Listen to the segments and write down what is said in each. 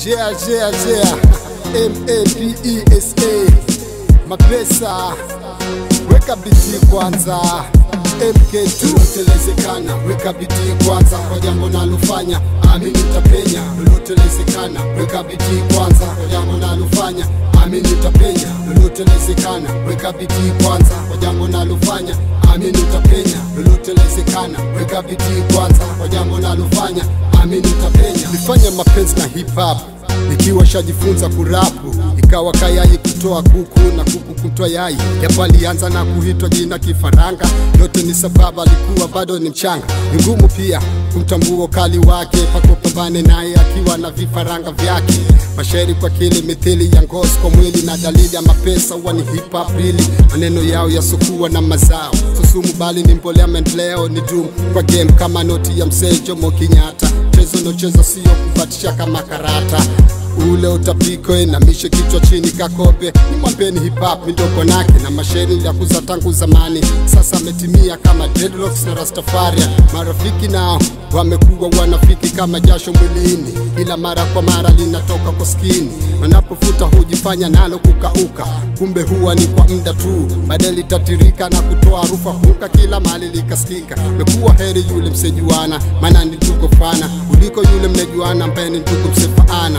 Jea jea jea M-A-P-E-S-A Mapesa Weka biti kwanza MK2 telezekana Weka biti kwanza Kwa jambo nalofanya Amini utapenya Lolotelezekana Weka biti kwanza Kwa jambo nalofanya Amini utapenya Lolotelezekana Weka biti kwanza Kwa jambo nalofanya Amini utapenya Lolotelezekana Weka biti kwanza Kwa jambo nalofanya Amini utapenya Nifanya mapenzi na hip hop nikiwa shajifunza kurapu ikawa kayai kutoa kuku na kuku kutoa yai japo alianza na kuitwa jina kifaranga yote ni sababu alikuwa bado ni mchanga ni ngumu pia kumtambua ukali wake pakopambane naye akiwa na vifaranga vyake mashairi kwa kili mithili ya ngozi kwa mwili na dalili ya mapesa huwa ni hip hop really maneno yao yasokuwa na mazao susumu bali ni mbolea maendeleo ni dum kwa game kama noti ya mzee Jomo Kenyatta mchezo unaocheza sio kubatisha kama karata ule utapiko inamishe kichwa chini kakope ni mwambeni hip hop midoko nake na mashairi ya kuza tangu zamani sasa ametimia kama dreadlocks na rastafaria marafiki nao wamekuwa wanafiki kama jasho mwilini ila mara kwa mara linatoka kwa skini wanapofuta hujifanya nalo kukauka kumbe huwa ni kwa muda tu baadaye litatirika na kutoa harufa huka kila mali likasikika mekuwa heri yule msejuana maana ni ndugu fana kuliko yule mnejuana ambaye ni ndugu msefaana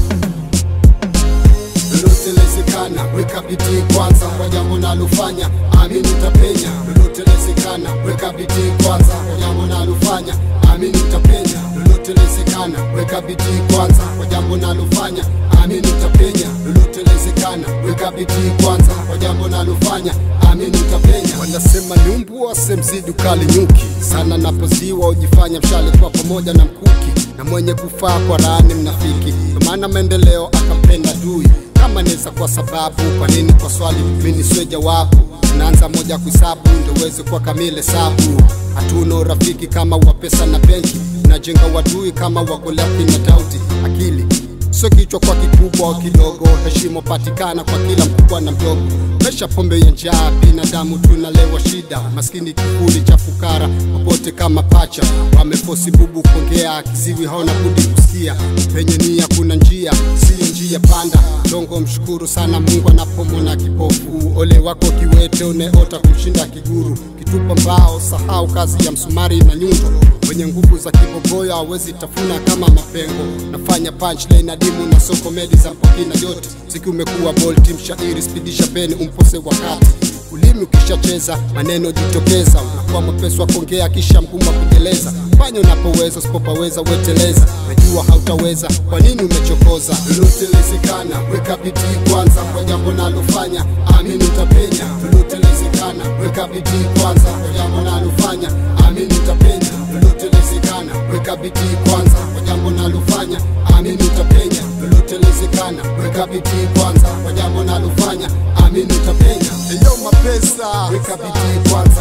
lolotelezekana weka bidii kwanza kwa jambo nalofanya amini utapenya lolotelezekana weka bidii kwanza kwa jambo nalofanya amini utapenya lolotelezekana weka bidii kwanza kwa jambo nalofanya amini utapenya lolotelezekana weka bidii kwanza kwa jambo nalofanya amini utapenya wanasema ni mbwa semzidi ukali nyuki sana napoziwa ujifanya mshale kwa pamoja na mkuki na mwenye kufaa kwa rani mnafiki kwa maana maendeleo akampenda dui kama neza kwa sababu kwa nini kwa swali mimi siwe jawabu tunaanza moja kuhesabu ndio uweze kuwa kamile sabu hatuna urafiki kama wa pesa na benki tunajenga wadui kama wagolapi na dauti akili sio kichwa kwa kikubwa au kidogo heshima patikana kwa kila mkubwa na mdogo mesha pombe ya njaa binadamu tunalewa shida maskini kivuli cha fukara popote kama pacha wamefosi bubu kuongea kiziwi haona budi kusikia penye nia kuna njia siyo njia panda dongo mshukuru sana mungu anapomona kipofu ole wako kiwete uneota kumshinda kiguru kitupa mbao sahau kazi ya msumari na nyundo wenye nguvu za kibogoyo hawezi tafuna kama mapengo nafanya punchline adimu na soko medi za mpokina yote siki umekuwa bolti mshairi spidisha peni umpose wakati ulimi ukishacheza maneno jitokeza unakuwa mwepesi wa kuongea kisha mgumu wa kujeleza fanya unapoweza usipopaweza weteleza najua hautaweza kwa nini umechokoza lolotelezekana weka bidii kwanza kwa jambo nalofanya amini utapenya lolotelezekana weka bidii kwanza kwa jambo nalofanya amini utapenya lolotelezekana weka bidii kwanza kwa jambo nalofanya amini utapenya lolotelezekana weka bidii kwanza kwa jambo nalofanya amini utapenya eyo mapesa weka bidii kwanza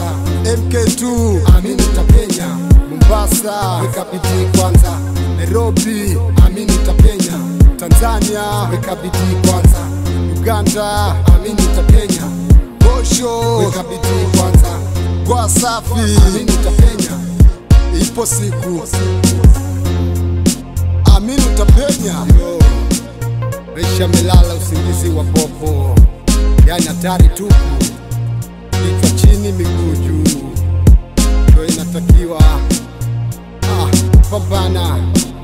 mk2 amini utapenya mombasa weka bidii kwanza nairobi amini utapenya tanzania weka bidii kwanza uganda amini utapenya bosho weka bidii kwanza kwa safi amini utapenya ipo siku amini utapenya Resha melala usingizi wa popo, yani hatari tupu, kichwa chini, miguu juu, ndio inatakiwa. Ah, pambana